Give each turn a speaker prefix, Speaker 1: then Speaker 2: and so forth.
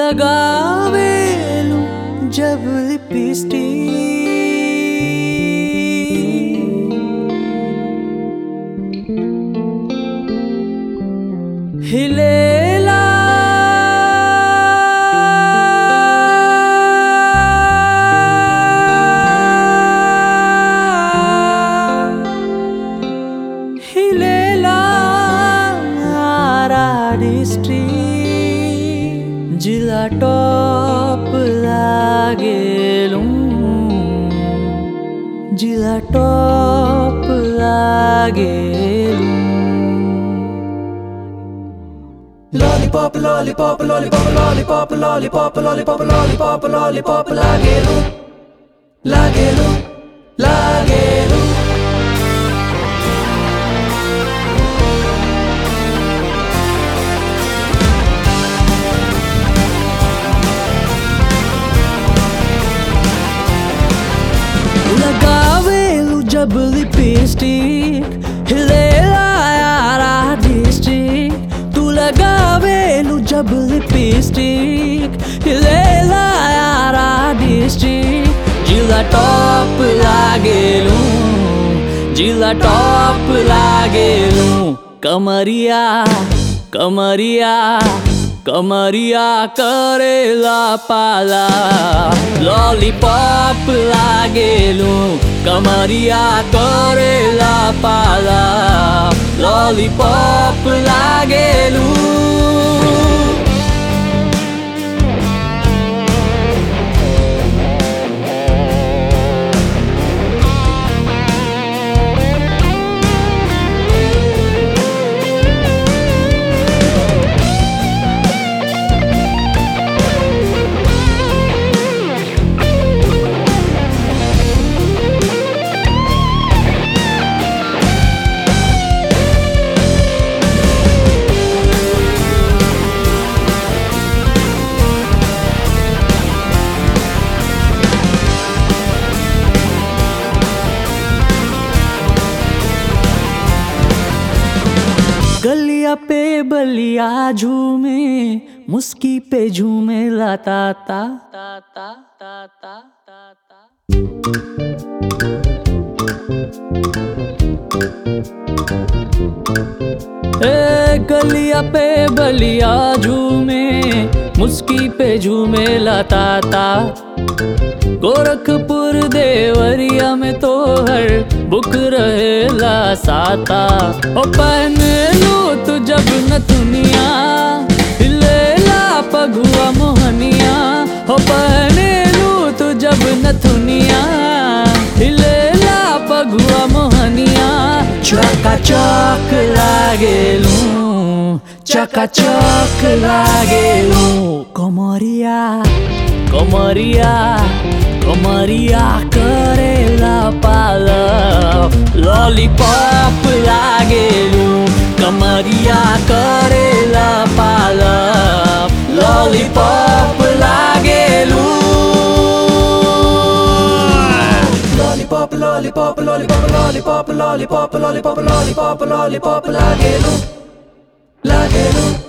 Speaker 1: लगावेलू जब लिपस्टिक हिलेला हिलेला डिस्ट्रिक्ट जिला टॉप लागेलू जिला टॉप लागेलू
Speaker 2: Lollipop, lollipop, lollipop, lollipop, lollipop, lollipop, lollipop, lollipop, lagelu, lagelu, lagelu.
Speaker 1: लगावेलू जब लिपस्टिक हिलेला यारा डिस्ट्रिक्ट तू लगावेलू जब लिपस्टिक हिलेला यारा डिस्ट्रिक्ट जिला टॉप लागेलू जिला टॉप लागेलू कमरिया कमरिया कमरिया करेला पाला लॉलीपॉप लागेलू कमरिया करेला पाला लॉलीपॉप लागेलू गलिया पे बलिया झूमे मुस्की पे झूमे लाता ता ता ता ता ता ता ता ए गलिया पे बलिया झूमे मुस्की पे झूमे लाता ता गोरखपुर देवरिया में तो हर बुक रहेला साता ओ पहन लू तू जब न दुनिया हिलेला पगुआ मोहनिया हो पहन लू तू जब न दुनिया हिलेला पगुआ मोहनिया चका चक लागेलू चका चक लागेलू कमरिया कमरिया कमरिया करेला पाल लॉलीपॉप लागेलू कमरिया करेला पाल लॉलीपॉप लागेलू
Speaker 2: Lollipop, lollipop, lollipop, lollipop, lollipop, lollipop, lollipop, lollipop, lagelu, lagelu,